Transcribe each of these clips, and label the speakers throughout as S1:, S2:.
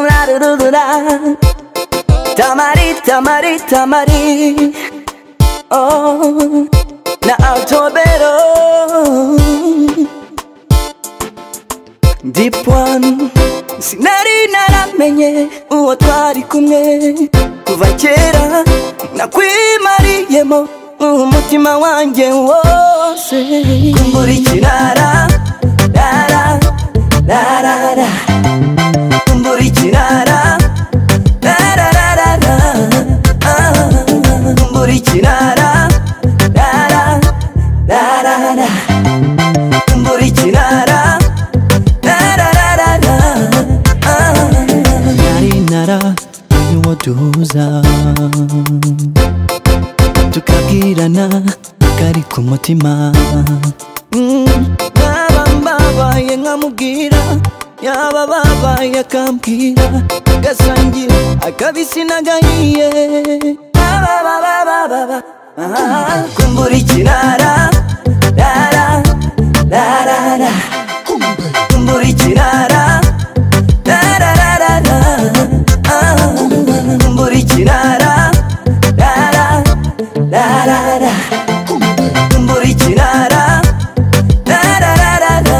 S1: 부라르르르라 다마리 다마리 다마리 어나 알토베로 dipwani sinari naramenye uwo twari kumwe kuva kera nakwimariyemo umutima wanjye wose kumburikirara rara rarara kumburikirara rarararara kumburikirara rara rarara kumburikirara nari naramenye uwo duhuza tukabwirana kari ku mutima yaba babaye nkamubwira yaba babaye akambwira gasangira akabisi n'agahiye Baba, baba, baba, baba. Ah, kumburikirara rara rarara kumburikirara rarararara Ah, kumburikirara rara rarara kumburikirara rarararara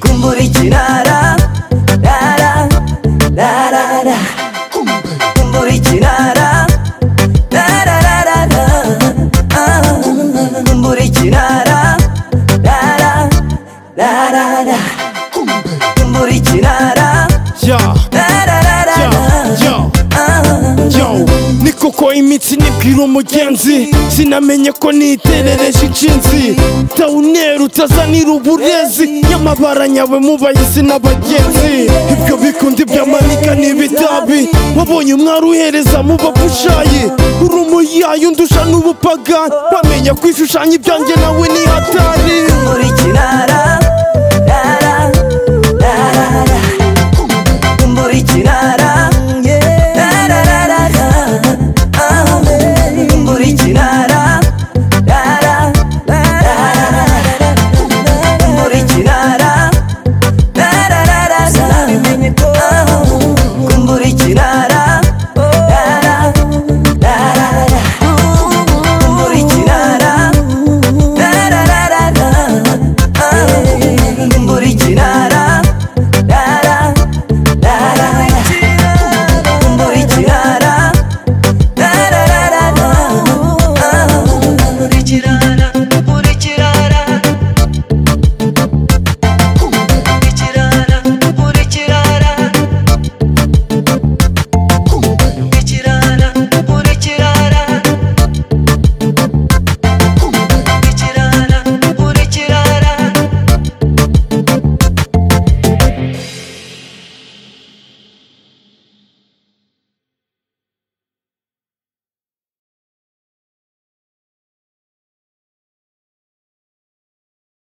S1: kumburikirara rara rarara kumburikirara rarararara Ah, kumburikirara rara rarara kumburikirara
S2: Yo, yo,
S1: rarararara
S2: yo, yo. Ni koko imitsi nibwira umugenzi sinamenye ko niterereje inshinzi tawuneru utazanira uburezi nyamabara nyawe mubayisi n'abagenzi ibyo bikundi byamanika n'ibitabi wabonye umwari uhereza mu bapushayi uri umuyayi undusha n'ubupagani bamenya kwishushanya ibyanjye nawe ni hatari
S1: kumburikirara